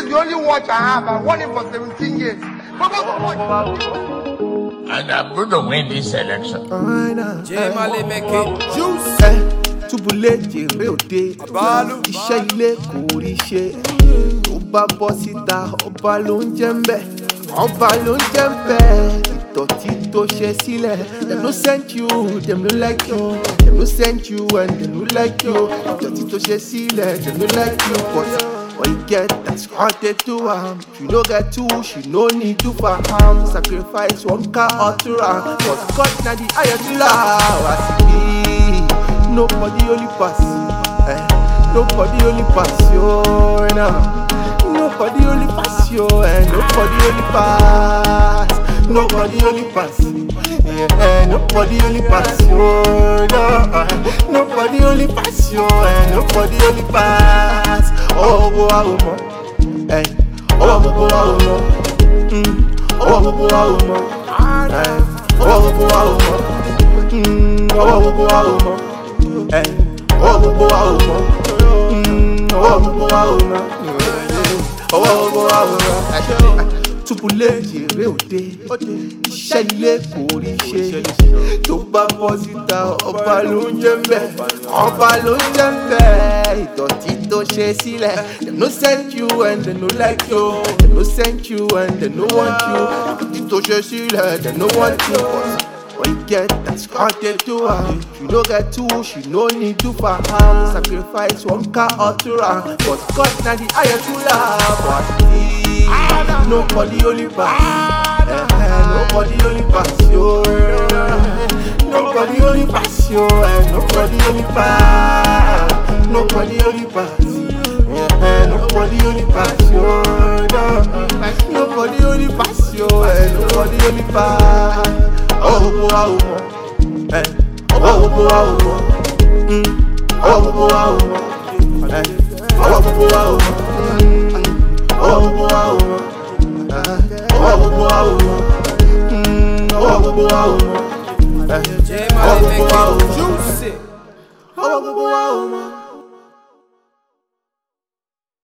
the only watch I have. I won it for 17 years. But what's the watch? And I'm going to win this election. J Mali make it juice. ẹ túbúlé jèrè òde Bàálù. iṣẹ́ ilé kò rí ṣe tó bá bọ́ síta ọba ló ń jẹ́ ń bẹ̀ ọba ló ń jẹ́ ń bẹ̀ ìdọ̀tí tó ṣe sílẹ̀ dem no send you dem no like you dem no send you and dem no like you ìdọ̀tí tó ṣe sílẹ̀ dem no like you but What you get, that's how they do am. You no get two, she no need to for am. Sacrifice one car or two am. But God na the highest love. As it be, nobody only pass. Eh, nobody only pass you now. Nobody only pass you, and nobody only pass. Nobody only pass. Yeah, eh, nobody only pass you, no. Nobody only pass you, and nobody only pass. Oh, oh, oh, oh, hey. Oh, oh, oh, oh, oh. Mm. Oh, oh, oh, oh, oh. Hey. Oh, oh, oh, oh. Mm. Oh, oh, oh, oh, oh. Hey. Oh, oh, oh, oh, oh. Mm. Oh, oh, oh, oh, oh. Oh, oh, oh, oh, oh. túbúlé jèrè òde iṣẹ́ ilé kò rí ṣe tó bá bọ́ síta ọba ló ń jẹ́ mbẹ́ ọba ló ń jẹ́ mbẹ́ ìdọ̀tí tó ṣe sílẹ̀ dem no send you and dem no like you dem no send you and dem no want you ìdọ̀tí tó ṣe sílẹ̀ dem no want you. But What you get, that's how they do am. You no get two, she no need to for am. Sacrifice one car or two am. But God na the highest ruler. But he, nobody only pass. Eh, eh, nobody only pass you. Nobody only pass you. Eh, nobody only pass. Nobody only pass. Eh, eh, nobody only pass you. No. Nobody only pass you. Eh, nobody only pass. Oh, oh, oh, oh. Eh. Oh, oh, oh, oh, oh. Mm. Oh, oh, oh, oh. Eh. Oh, oh, oh, oh. Mm. Oh, oh, oh, oh. Eh. Oh, oh, oh, oh. Mm. Oh, oh, oh, oh. Eh. J Mali make it juicy. Oh, oh, oh, oh.